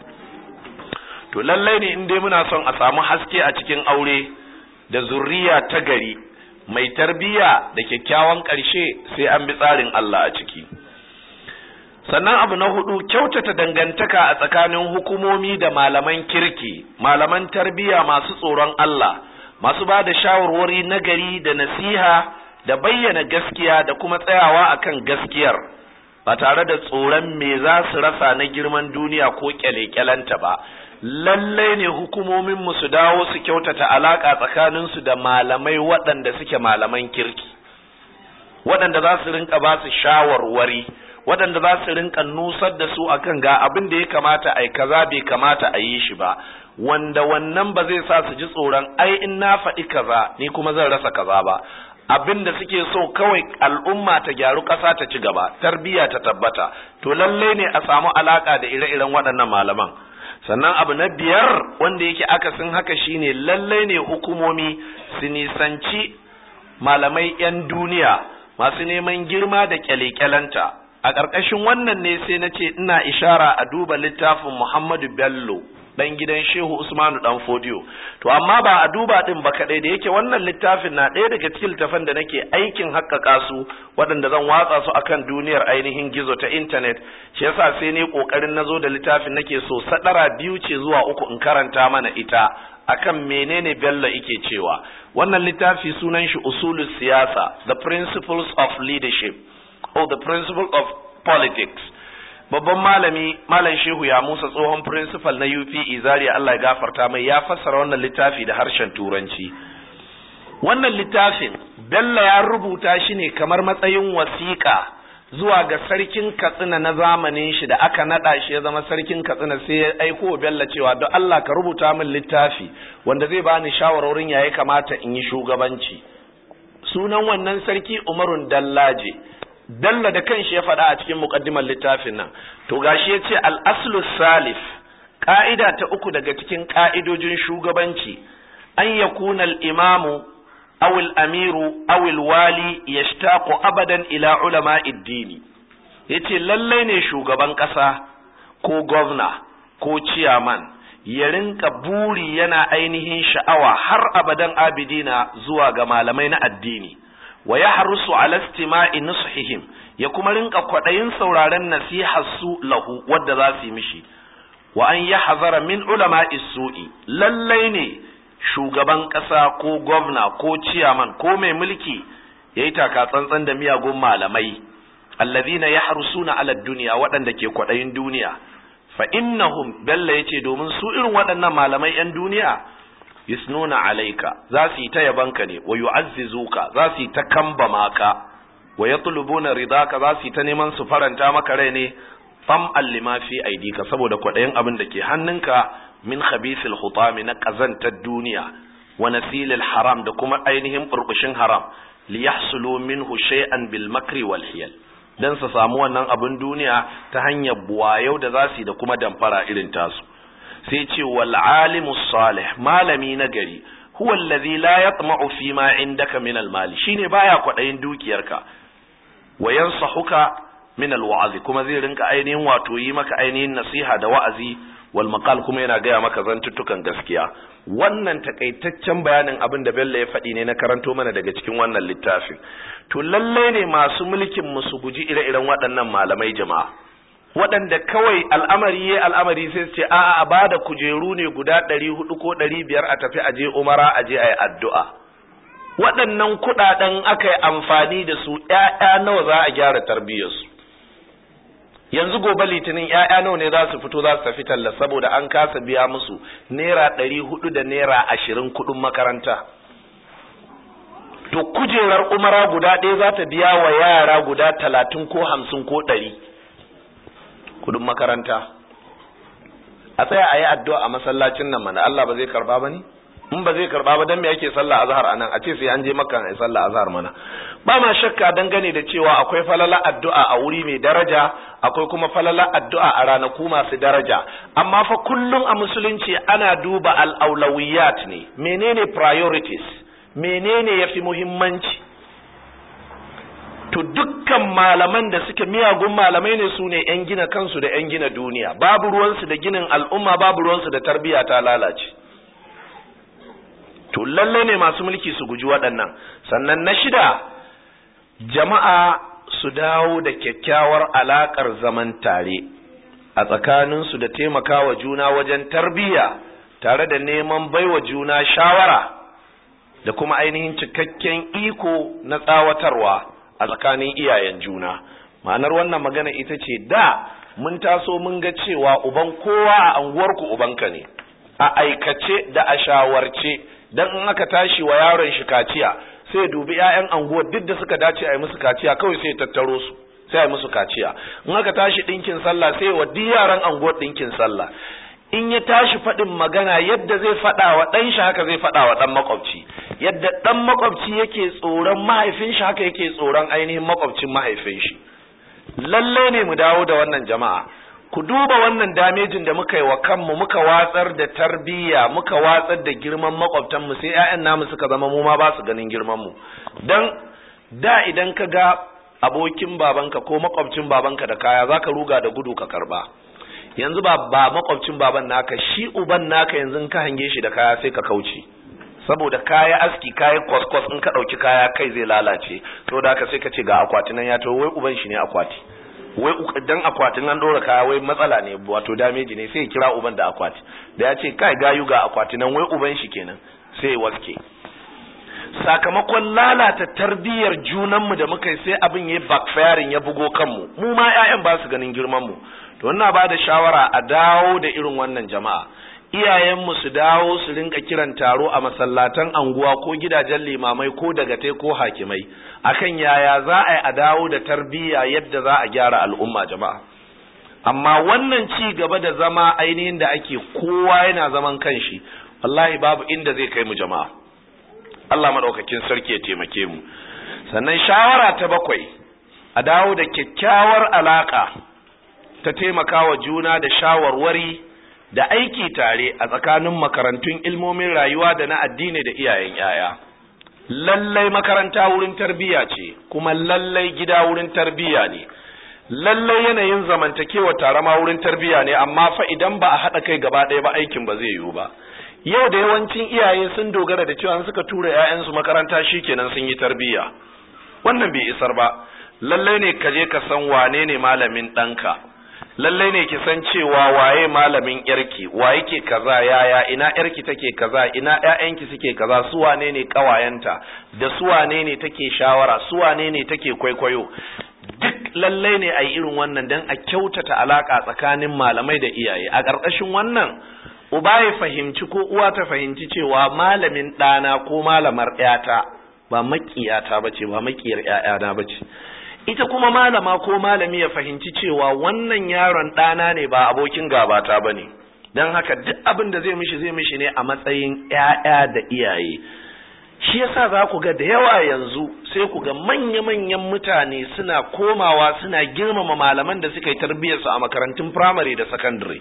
to lallai ne in dai muna son a samu haske a cikin aure da zurriya ta gari mai tarbiyya da kyakkyawan ƙarshe sai an bi tsarin Allah a ciki sannan abu na hudu kyautata dangantaka a tsakanin hukumomi da malaman kirki malaman tarbiyya masu tsoron Allah masu ba da shawarwari na gari da nasiha da bayyana gaskiya da kuma tsayawa akan gaskiyar ba tare da tsoron me za su rasa na girman duniya ko kyale-kyalenta ba lallai ne hukumominmu su dawo su kyautata alaƙa tsakaninsu da malamai waɗanda suke malaman kirki waɗanda za su rinka ba su shawarwari waɗanda za su rinka nusar da su akan ga abin da ya kamata a yi kaza bai kamata a yi shi ba wanda wannan ba zai sa su ji tsoron ai in na faɗi kaza ni kuma zan rasa kaza ba abin da suke so kawai al'umma ta gyaru ƙasa ta ci gaba tarbiyya ta tabbata to lalle ne a samu alaka da ire-iren waɗannan malaman sannan abu na biyar wanda yake akasin haka shine lalle ne hukumomi su nisanci malamai 'yan duniya masu neman girma da kyale-kyalenta a ƙarƙashin wannan ne sai na ce ina ishara a duba littafin muhammadu bello dan gidan Shehu Usmanu dan Fodiyo to amma ba a duba din ba kadai da yake wannan littafin na ɗaya daga cikin littafan da nake aikin haƙƙaƙa su waɗanda zan watsa su akan duniyar ainihin gizo ta internet shi yasa sai ne kokarin nazo da littafin nake so sadara biyu ce zuwa uku in karanta mana ita akan menene Bello yake cewa wannan littafi sunan shi usulus siyasa the principles of leadership or the principle of politics babban malami malam shehu ya musa tsohon principal na UPE Zaria Allah ya gafarta mai ya fassara wannan littafi da harshen turanci wannan littafin Bello ya rubuta shi ne kamar matsayin wasiƙa zuwa ga sarkin Katsina na zamanin shi da aka nada shi ya zama sarkin Katsina sai ya aiko Bello cewa don Allah ka rubuta min littafi wanda zai bani shawarorin ya kamata in yi shugabanci sunan wannan sarki Umarun Dallaje dalla da kanshi ya faɗa a cikin muƙaddimar littafin nan to gashi ya ce al'aslu salif ƙa'ida ta uku daga cikin ƙa'idojin shugabanci an ya kuna imamu awil amiru awil wali ya abadan ila ulama iddini ya ce lallai ne shugaban ƙasa ko gwamna ko ciyaman ya rinka buri yana ainihin sha'awa har abadan abidina zuwa ga malamai na addini wa ya harusu ala istima'i nushihim ya kuma rinka kwaɗayin sauraren nasihar su lahu wadda za su yi mishi wa an ya hazara min ulama su'i lallai ne shugaban ƙasa ko gwamna ko ciyaman ko mai mulki ya yi taka tsantsan da miyagun malamai allazina ya harusuna ala duniya waɗanda ke kwaɗayin duniya fa innahum bella yace domin su irin waɗannan malamai 'yan duniya yusnuna alaika za su yi ta yabanka ne wa yu'azzizuka za su yi ta kambama ka wa yatlubuna ridaka za su yi ta neman su faranta maka rai ne fam allima fi aidika saboda kwaɗayin abin da ke hannunka min khabisil hutami na ƙazantar duniya wa nasilil haram da kuma ainihin burbushin haram li yahsulu minhu shay'an bil makri wal hiyal dan su samu wannan abin duniya ta hanyar buwayau da za su yi da kuma damfara irin tasu sai ce wal alimu salih malami na gari huwa allazi la yatma'u fi ma indaka min al mali shine baya kwadayin dukiyarka wa yansahuka min al wa'azi kuma zai rinka ainihin wato yi maka ainihin nasiha da wa'azi wal maqal kuma yana gaya maka zantuttukan gaskiya wannan takaitaccen bayanin abin da Bello ya faɗi ne na karanto mana daga cikin wannan littafin to lalle ne masu mulkin mu su guji ire-iren waɗannan malamai jama'a waɗanda kawai al'amari ya al'amari sai su ce a'a a bada kujeru ne guda ɗari hudu ko ɗari biyar a tafi aje umara aje a yi addu'a waɗannan kuɗaɗen aka yi amfani da su ‘ya'ya nawa za a gyara tarbiyyarsu yanzu gobe litinin ‘ya'ya nawa ne za su fito za su tafi talla saboda an kasa biya musu naira ɗari hudu da naira ashirin kuɗin makaranta to kujerar umara guda ɗaya za ta biya wa yara guda talatin ko hamsin ko ɗari kudin makaranta a tsaya a yi addu'a a masallacin nan mana Allah ba zai karba ba ne in ba zai karba ba dan me yake sallah azhar anan a ce sai an je makka ai sallah azhar mana ba ma shakka dangane da cewa akwai falala addu'a a wuri mai daraja akwai kuma falala addu'a a ranaku masu daraja amma fa kullum a musulunci ana duba al-aulawiyat ne menene priorities menene yafi muhimmanci to dukkan malaman da suke miyagun malamai ne su ne 'yan gina kansu da 'yan gina duniya babu ruwansu da ginin al'umma babu ruwansu da tarbiyya ta lalace to lalle ne masu mulki su guji waɗannan sannan na shida jama'a su dawo da kyakkyawar alaƙar zaman tare a tsakaninsu da taimakawa juna wajen tarbiyya tare da neman baiwa juna shawara da kuma ainihin cikakken iko na tsawatarwa a tsakanin iyayen juna ma'anar wannan magana ita ce da mun taso mun ga cewa uban kowa a anguwarku ubanka ne a aikace da a shawarce dan in aka tashi wa yaron shi kaciya sai dubi 'ya'yan anguwar duk da suka dace a yi musu kaciya kawai sai tattaro su sai a yi musu kaciya in aka tashi ɗinkin sallah sai wa duk yaran anguwar ɗinkin sallah in ya tashi faɗin magana yadda zai faɗa wa ɗan shi haka zai faɗa wa ɗan makwabci yadda ɗan makwabci yake tsoron mahaifin shi haka yake tsoron ainihin makwabcin mahaifin shi lalle ne mu dawo da wannan jama'a ku duba wannan damejin da muka yi wa kanmu muka watsar da tarbiyya muka watsar da girman makwabtanmu sai 'ya'yan namu suka zama mu ma ba su ganin girman mu dan da idan ka ga abokin babanka ko makwabcin babanka da kaya zaka ruga da gudu ka karba yanzu ba ba makwabcin baban naka shi uban naka yanzu ka hange shi da kaya sai ka kauce saboda kaya aski kaya kwaskwas in ka ɗauki kaya kai zai lalace saboda haka sai ka ce ga akwati nan ya to wai uban shi ne akwati wai dan akwatin an ɗora kaya wai matsala ne wato dameji ne sai ya kira uban da akwati da ya ce kai gayu ga akwati nan wai uban shi kenan sai ya waske sakamakon lalata tarbiyyar junanmu da muka yi sai abin ya backfiring ya bugo kanmu mu ma 'ya'yan ba su ganin girman mu to wannan ba da shawara a dawo da irin wannan jama'a iyayenmu su dawo su rinka kiran taro a masallatan anguwa ko gidajen limamai ko dagatai ko hakimai akan yaya za a yi a dawo da tarbiyya yadda za a gyara al'umma jama'a amma wannan ci gaba da zama ainihin da ake kowa yana zaman kanshi wallahi babu inda zai kai mu jama'a Allah madaukakin sarki ya taimake mu sannan shawara ta bakwai a dawo da kyakkyawar alaka ta taimakawa juna da shawarwari da aiki tare a tsakanin makarantun ilmomin rayuwa da na addini da iyayen yaya lallai makaranta wurin tarbiyya ce kuma lallai gida wurin tarbiyya ne lallai yanayin zamantakewa tare ma wurin tarbiyya ne amma fa idan ba a haɗa kai gaba ɗaya ba aikin ba zai yiwu ba yau da yawancin iyaye sun dogara da cewa suka tura 'ya'yansu makaranta shikenan sun yi tarbiyya wannan bai isar ba lallai ne ka je ka san wane ne malamin ɗanka lallai ne ki san cewa waye malamin yarki wa yake kaza yaya ina yarki take kaza ina ƴaƴanki suke kaza su wane ne kawayenta da su wane ne take shawara su wane ne take kwaikwayo duk lallai ne a yi irin wannan don a kyautata alaka tsakanin malamai da iyaye a ƙarƙashin wannan uba ya fahimci ko uwa ta fahimci cewa malamin ɗana ko malamar ƴata ba maƙiyata ba ce ba maƙiyar ƴaƴana ba ce ita kuma malama ko malami ya fahimci cewa wannan yaron ɗana ne ba abokin gabata ba ne don haka duk abin da zai mishi zai mishi ne a matsayin ‘ya'ya da iyaye shi yasa za ku ga da yawa yanzu sai ku ga manya-manyan mutane suna komawa suna girmama malaman da suka yi tarbiyyarsu a makarantun firamare da sakandare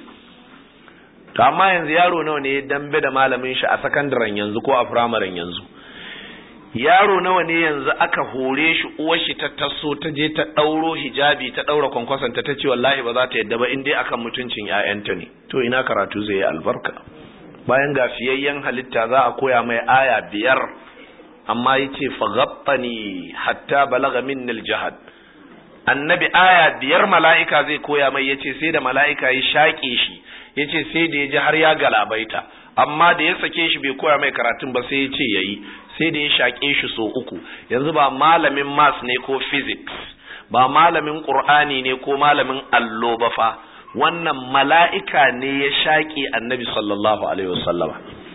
to amma yanzu yaro nawa ne dambe da malamin shi a sakandaren yanzu ko a firamaren yanzu yaro nawa ne yanzu aka hore shi uwar shi ta taso ta je ta ɗauro hijabi ta ɗaura kwankwason ta ce wallahi ba za ta yadda ba in dai akan mutuncin ƴaƴanta ne to ina karatu zai yi albarka bayan ga fiyayyen halitta za a koya mai aya biyar amma yace faghattani hatta balaga minni aljahad annabi aya biyar mala'ika zai koya mai yace sai da mala'ika ya shaƙe shi yace sai da ya ji har ya galabaita amma da ya sake shi bai koya mai karatun ba sai ya ce yayi sai da ya shaƙe shi so uku yanzu ba malamin maths ne ko physics ba malamin qur'ani ne ko malamin allo ba fa wannan mala'ika ne ya shaƙe annabi sallallahu alaihi wasallama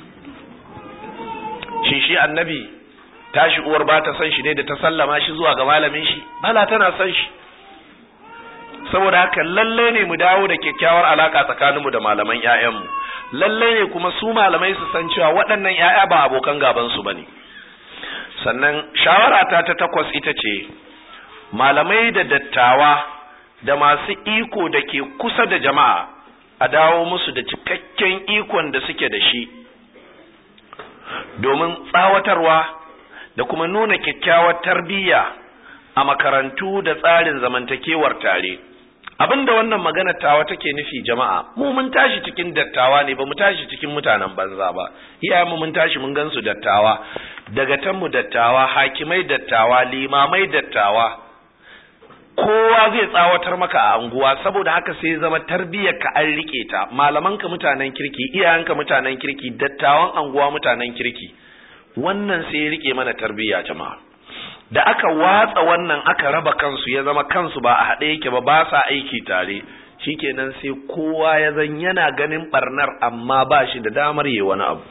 shi shi annabi tashi uwar ba ta san shi ne da ta sallama shi zuwa ga malamin shi bala tana san shi saboda haka lalle ne mu dawo da kyakkyawar alaka tsakaninmu da malaman ƴaƴanmu lalle ne kuma su malamai su san cewa waɗannan ƴaƴa ba abokan gaban su bane sannan shawara ta ta takwas ita ce malamai da dattawa da masu iko da ke kusa da jama'a a dawo musu da cikakken ikon da suke da shi domin tsawatarwa da kuma nuna kyakkyawar tarbiyya a makarantu da tsarin zamantakewar tare abinda wannan magana tawa take nufi jama'a mu mun tashi cikin dattawa ne ba mu tashi cikin mutanen banza ba iyayen mu mun tashi mun gansu dattawa daga tan mu dattawa hakimai dattawa limamai dattawa kowa zai tsawatar maka a anguwa saboda haka sai zama tarbiyyar ka an rike ta malaman ka mutanen kirki iyayen ka mutanen kirki dattawan anguwa mutanen kirki wannan sai ya rike mana tarbiyya jama'a da aka watsa wannan aka raba kansu ya zama kansu ba a haɗe yake ba ba sa aiki tare shikenan sai kowa ya zan yana ganin barnar amma ba shi da damar yi wani abu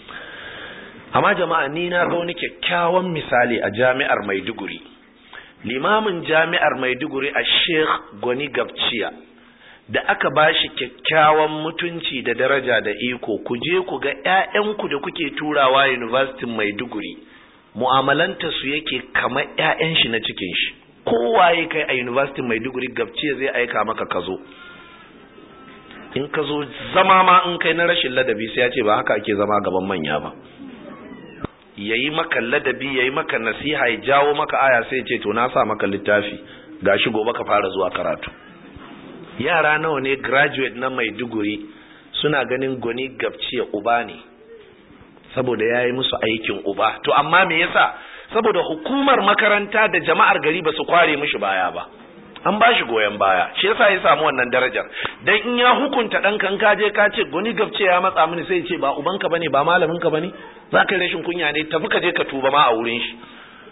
amma jama'a ni na ga wani kyakkyawan misali a jami'ar maiduguri limamin jami'ar maiduguri a sheikh gwani gabciya da aka ba shi kyakkyawan mutunci da daraja da iko ku je ku ga 'ya'yanku da kuke turawa university maiduguri mu'amalanta su yake kamar 'ya'yan shi na cikin shi kowaye kai a university maiduguri gabciya zai aika maka ka zo in ka zo zama ma in kai na rashin ladabi sai ya ce ba haka ake zama gaban manya ba yayi maka ladabi yayi maka nasiha ya jawo maka aya sai ya ce to na sa maka littafi gashi gobe ka fara zuwa karatu yara nawa ne graduate na Maiduguri suna ganin goni gabciya uba ne saboda yayi musu aikin uba to amma me yasa saboda hukumar makaranta da jama'ar gari ba su kware mishi baya ba an ba shi goyon baya shi yasa ya samu wannan darajar dan in ya hukunta dan kan ka je ka ce goni gabce ya matsa mini sai ya ce ba ubanka bane ba malamin ka bane za ka rashin kunya ne tafi ka je ka tuba ma a wurin shi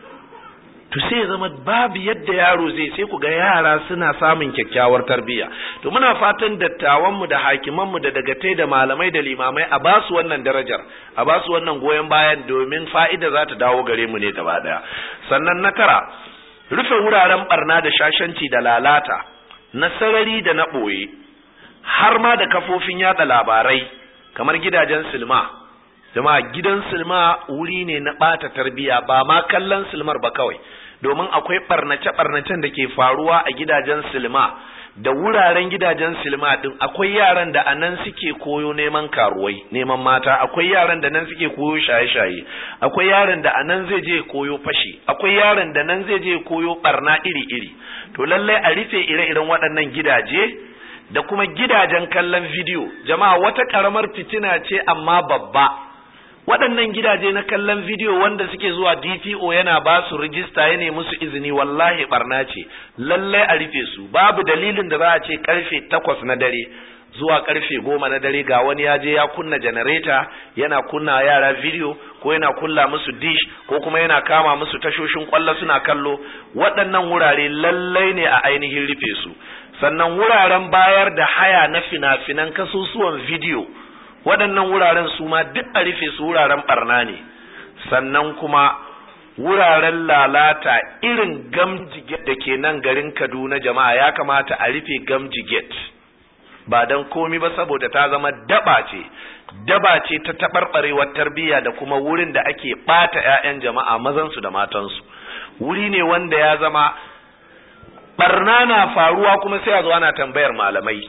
to sai ya zama babu yadda yaro zai sai ku ga yara suna samun kyakkyawar tarbiyya to muna fatan dattawan mu da hakiman mu da dagatai da malamai da limamai a ba su wannan darajar a ba su wannan goyon bayan domin fa'ida za ta dawo gare mu ne gaba daya sannan na tara rufe wuraren barna da shashanci da lalata na sarari da na ɓoye har ma da kafofin yada labarai kamar gidajen silma jama'a gidan silma wuri ne na ɓata tarbiya ba ma kallon silmar ba kawai domin akwai ɓarnace-ɓarnacen da ke faruwa a gidajen silma da wuraren gidajen silma din akwai yaran da a nan suke koyo neman karuwai neman mata akwai yaran da nan suke koyo shaye-shaye akwai yaran da a nan zai je koyo fashi akwai yaran da nan zai je koyo barna iri-iri to lallai a rufe ire-iren waɗannan gidaje da kuma gidajen kallon bidiyo jama'a wata ƙaramar fitina ce amma babba waɗannan gidaje na kallon bidiyo wanda suke zuwa DPO yana ba su rijista ya nemi musu izini wallahi barna ce lallai a rufe su babu dalilin da za a ce karfe takwas na dare zuwa karfe goma na dare ga wani ya je ya kunna janareta yana kunna yara bidiyo ko yana kulla musu dish ko kuma yana kama musu tashoshin kwallo suna kallo waɗannan wurare lallai ne a ainihin rufe su sannan wuraren bayar da haya na fina-finan kasusuwan bidiyo waɗannan wuraren su ma duk a rufe su wuraren barna ne sannan kuma wuraren lalata irin gamjiget da ke nan garin kaduna jama'a ya kamata a rufe gamjiget ba don komi ba saboda ta zama daba ce daba ce ta taɓarɓarewar tarbiyya da kuma wurin da ake ɓata 'ya'yan jama'a mazansu da matansu wuri ne wanda ya zama barna na faruwa kuma sai a zo ana tambayar malamai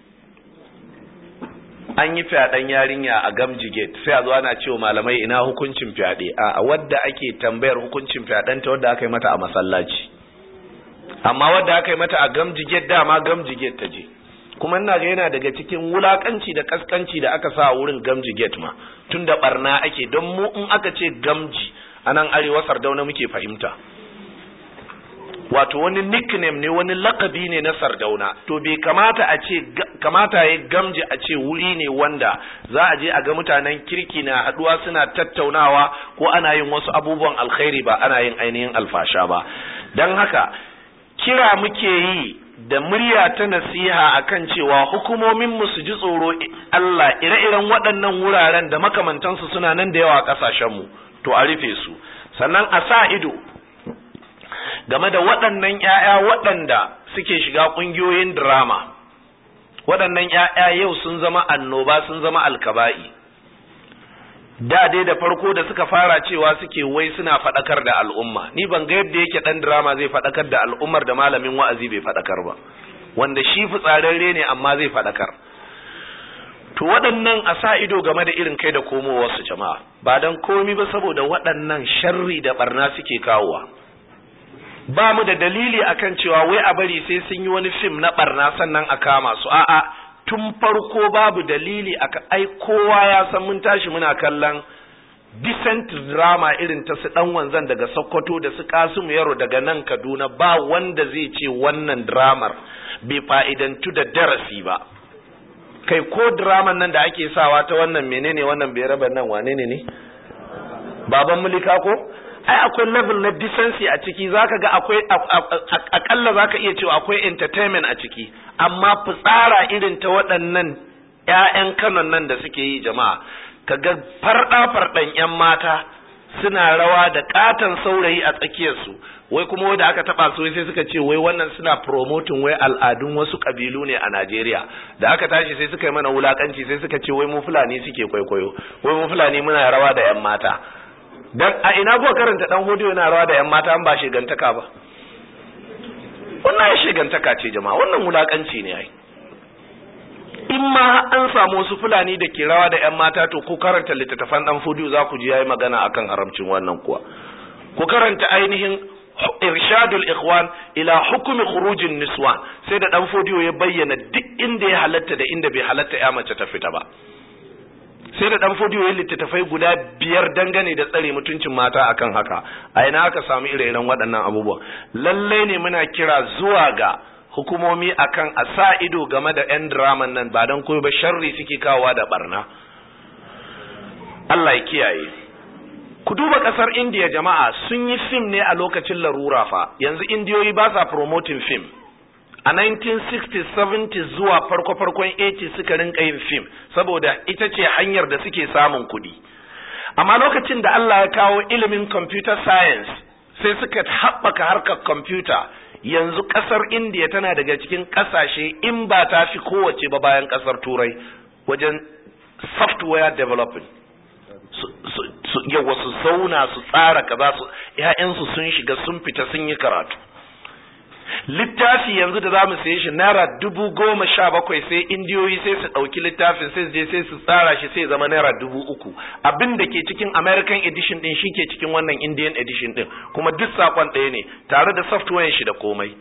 an yi fyaɗen yarinya a gamji gate sai a zo ana cewa malamai ina hukuncin fyaɗe a wadda ake tambayar hukuncin fyaɗen ta wadda aka yi mata a masallaci amma wadda aka yi mata a gamji gate dama gamji gate ta je kuma ina ga yana daga cikin wulakanci da kaskanci da aka sa a wurin gamji gate ma tun da barna ake don mu in aka ce gamji a nan arewa sardauna muke fahimta wato wani nickname ne wani lakabi ne na sardauna to bai kamata a ce kamata ya gamji a ce wuri ne wanda za a je a ga mutanen kirki na haduwa suna tattaunawa ko ana yin wasu abubuwan alkhairi ba ana yin ainihin alfasha ba don haka kira muke yi da murya ta nasiha akan cewa hukumomin mu su ji tsoro Allah ire-iren waɗannan wuraren da makamantansu suna nan da yawa a ƙasashenmu to a rufe su sannan a sa ido game da waɗannan ‘ya'ya waɗanda suke shiga ƙungiyoyin drama waɗannan ‘ya'ya yau sun zama annoba sun zama alkaba'i da dai da farko da suka fara cewa suke wai suna faɗakar da al'umma ni ban ga yadda yake ɗan drama zai faɗakar da al'ummar da malamin wa'azi bai faɗakar ba wanda shi fitsararre ne amma zai faɗakar to waɗannan a sa ido game da irin kai da komowarsu jama'a ba don komi ba saboda waɗannan sharri da barna suke kawowa ba mu da dalili akan cewa wai a bari sai sun yi wani fim na barna sannan a kama su a'a tun farko babu dalili aka ai kowa ya san mun tashi muna kallon decent drama irin ta su dan wanzan daga Sokoto da su Kasimu Yaro daga nan Kaduna ba wanda zai ce wannan dramar bai fa'idantu da darasi ba kai ko draman nan da ake sawa ta wannan menene wannan bai raba nan wane ne ne baban mulika ko ai akwai level na decency a ciki zaka ga akwai akalla zaka iya cewa akwai entertainment a ciki amma fitsara irin ta waɗannan ƴaƴan kanon nan da suke yi jama'a kaga farɗa farɗan ƴan mata suna rawa da katon saurayi a tsakiyarsu wai kuma wanda aka taba su sai suka ce wai wannan suna promoting wai al'adun wasu kabilu ne a Najeriya da aka tashi sai suka yi mana wulakanci sai suka ce wai mu fulani suke kwaikwayo wai mu fulani muna rawa da yan mata dan a ina kuka karanta dan hodiyo yana rawa da yan mata an ba shigantaka ba wannan shigantaka ce jama'a wannan wulakanci ne ai in ma an samu wasu fulani da ke rawa da yan mata to ko karanta littattafan dan hodiyo za ku ji yayi magana akan haramcin wannan kuwa ku karanta ainihin irshadul ikhwan ila hukumi khurujin niswan sai da dan fodiyo ya bayyana duk inda ya halatta da inda bai halatta ya mace ta fita ba sai da dan fodiyo ya littattafai guda biyar dangane da tsare mutuncin mata akan haka a ina aka samu ire-iren waɗannan abubuwa lalle ne muna kira zuwa ga hukumomi akan a sa ido game da yan draman nan ba don koyo ba sharri suke kawowa da barna Allah ya kiyaye ku duba kasar indiya jama'a sun yi fim ne a lokacin larura fa yanzu indiyoyi ba sa promoting fim a 1960s 70s zuwa farko-farkon 80s suka rinka yin fim saboda ita ce hanyar da suke samun kuɗi amma lokacin da Allah ya kawo ilimin computer science sai suka haɓaka harkar computer yanzu kasar indiya tana daga cikin ƙasashe in ba ta fi kowace ba bayan ƙasar turai wajen software developing yawa su zauna su tsara kaza su ƴaƴansu sun shiga sun fita sun yi karatu littafi yanzu da zamu saye shi naira dubu goma sha bakwai sai indiyoyi sai su ɗauki littafin sai su je sai su tsara shi sai zama naira dubu uku abin da ke cikin american edition din shi ke cikin wannan indian edition din kuma duk sakon ɗaya ne tare da software shi da komai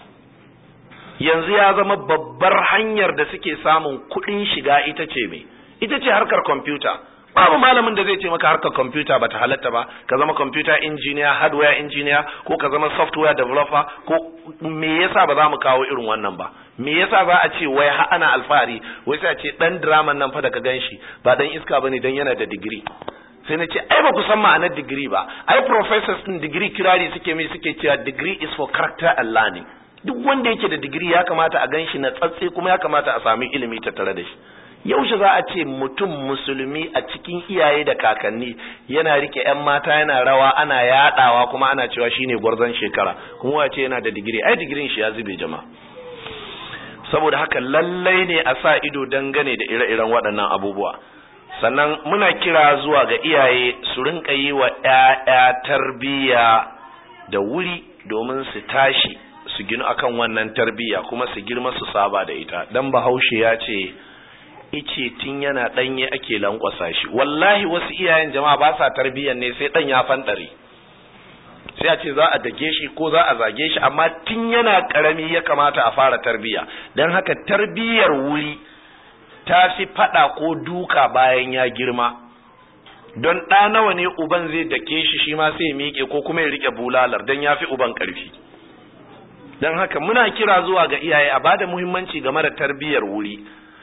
yanzu ya zama babbar hanyar da suke samun kuɗin shiga ita ce me ita ce harkar kwamfuta babu malamin da zai ce maka harkar kwamfuta bata halatta ba ka zama computer engineer hardware engineer ko ka zama software developer ko me yasa ba za mu kawo irin wannan ba me yasa za a ce wai ha ana alfahari wai sai a ce dan drama nan fa da ka ganshi ba dan iska bane dan yana da digiri sai na ce ai ba ku san ma'anar digiri ba ai professors din digiri kirari suke mai suke cewa degree is for character and learning duk wanda yake da digiri ya kamata a ganshi na tsatse kuma ya kamata a sami ilimi tattare da shi yaushe za a ce mutum musulmi a cikin iyaye da kakanni yana rike yan mata yana rawa ana yadawa kuma ana cewa shine gwarzon shekara kuma wace yana da digiri ai digirin shi ya zube jama'a saboda haka lallai ne a sa ido dangane da ire-iren waɗannan abubuwa sannan muna kira zuwa ga iyaye su rinka yi wa 'ya'ya tarbiyya da wuri domin su tashi su ginu akan wannan tarbiyya kuma su girma su saba da ita dan bahaushe ya ce ice tun yana ɗanye ake lankwasa shi wallahi wasu iyayen jama'a ba sa tarbiyyar ne sai ɗan ya fanɗare sai a ce za a dage shi ko za a zage shi amma tun yana ƙarami ya kamata a fara tarbiyya don haka tarbiyyar wuri ta fi faɗa ko duka bayan ya girma don ɗa nawa ne uban zai dake shi shi ma sai ya miƙe ko kuma ya riƙe bulalar don ya fi uban ƙarfi don haka muna kira zuwa ga iyaye a bada muhimmanci game da tarbiyyar wuri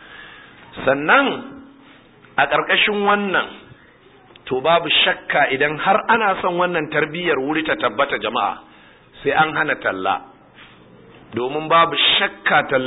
sannan a ƙarƙashin wannan to babu shakka idan har ana son wannan tarbiyyar wuri ta tabbata jama'a sai an hana talla domin babu shakka talla